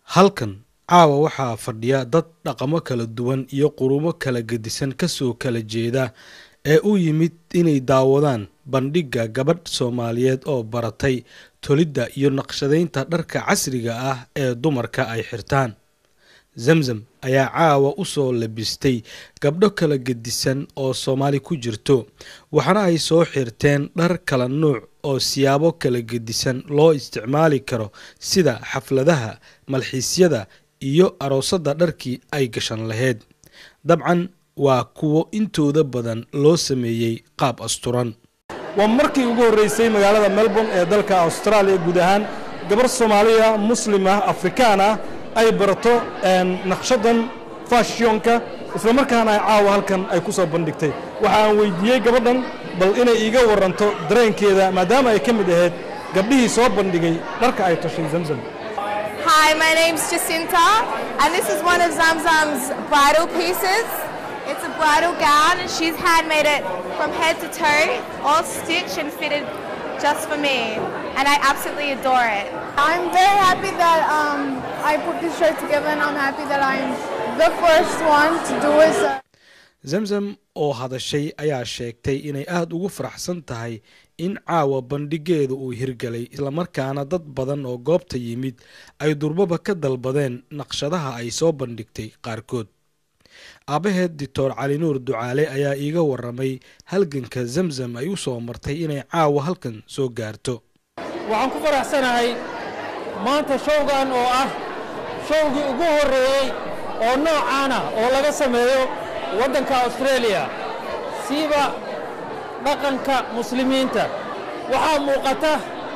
halkan caawa waxaa fadhiya dad dhaqamo kala duwan iyo qurumo kala gedisan kasoo kala jeeda ee u yimid inay daawadaan bandhigga gabadh soomaaliyeed oo baratay tolidda iyo naqshadaynta dharka casriga ah ee dumarka ay xirtaan zamzam ayaa caawa u soo labistay gabdho kala gedisan oo soomaali ku jirto waxaana ay soo xirteen dhar kala nuuc oo siyaabo kala gedisan loo isticmaali karo sida xafladaha malxiisyada iyo aroosadda dharkii ay gashan lahayd dabcan waa kuwo intooda badan loo sameeyey qaab asturan waa markii ugu horreysay magaalada melbourne ee dalka austraaliya guud ahaan gabar soomaaliya muslim ah afrikaan ah ay barato naqshadan fashionka islamarkaana ay caawa halkan ay ku soo bandhigtay waxa aan weydiiyey gabadhan bal inay iiga waranto dareenkeeda maadaama ay ka mid ahayd gabdhihii soo bandhigay dharka ay tashay zamzam Hi, my name's Jacinta, and this is one of Zamzam's bridal pieces. It's a bridal gown, and she's handmade it from head to toe, all stitched and fitted just for me, and I absolutely adore it. I'm very happy that um, I put this shirt together, and I'm happy that I'm the first one to do it. So. zamzam oo hadashay ayaa sheegtay inay aada ugu faraxsan tahay in caawa bandhigeeda uu hirgalay islamarkaana dad badan oo goobta yimid ay durbaba ka dalbadeen naqshadaha ay soo bandhigtay qaarkood aabbaheed doctor cali nuur ducaale ayaa iiga waramay halganka zamzam ay u soo martay inay caawa halkan soo gaarto waxaan ku faraxsanahay maanta showgan oo ah showgii ugu horreeyey oo noocaana oo laga sameeyo waddanka austraeliya siiba dhaqanka muslimiinta waxaa muuqata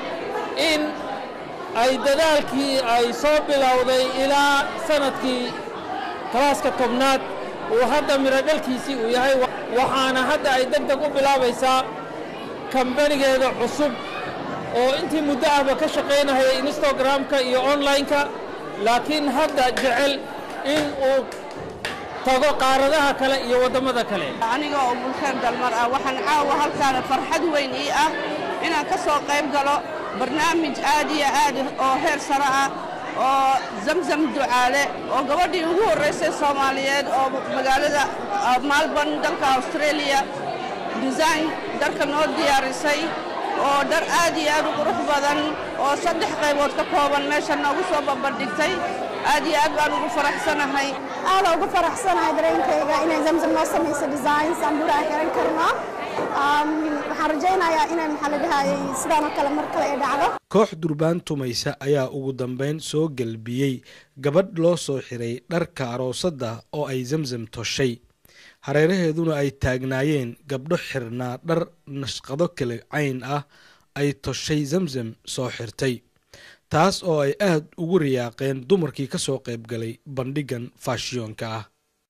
in ay dadaalkii ay soo bilowday ilaa sannadkii kalaaska tobnaad uu hadda midho dhalkiisii uu yahay waxaana hadda ay deg deg u bilaabaysaa kambanigeeda cusub oo intii muddo ahba ka shaqaynahaya instagramka iyo onlineka laakiin hadda jecel in uu tago qaaradaha kale iyo waddamada kale aniga oo bulkeen dalmar ah waxaan caawa halkaana farxad weyn ii ah inaan ka soo qayb galo barnaamij aad iyo aad oo heer sare ah oo zamzam ducaale oo gabadhii ugu horraysay soomaaliyeed oo magaalada maalborn dalka austraeliya design dharka noo diyaarisay oo dhar aad iyo aad u qurux badan oo saddex qaybood ka kooban meesha noogu soo babandhigtay aad iyo aad baan ugu faraxsanahay aada ugu faraxsanahay dareenkayga inay zamzam noo samayso designs aan buraha xiran karno waxaan rajaynayaa inay maxaa la dhahayay sidaan oo kale mar kale ay dhacdo koox durbaan tumaysa ayaa ugu dambeyn soo gelbiyey gabadh loo soo xiray dharka aroosadda oo ay zamzam toshay hareeraheeduna ay taagnaayeen gabdho xirnaa dhar nashqado kale cayn ah ay toshay zamzam soo xirtay taas oo ay aad ugu riyaaqeen dumarkii ka soo qayb galay bandhiggan faashiyonka ah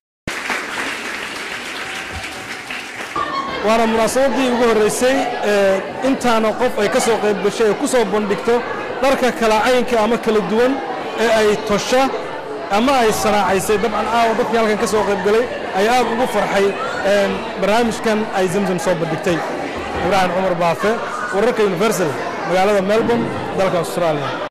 waana munaasabadii ugu horreysay ee intaana qof ay ka soo qayb gashay ee ku soo bandhigto dharka kala caynka ama kala duwan ee ay tosha ama ay sanaacaysay dabcan aawa dadkii halkan ka soo qayb galay ay aad ugu farxay barnaamijkan ay zamzam soo bandhigtay ibraahim cumar baafe wararka universal magaalada melbourne dalka austraaliya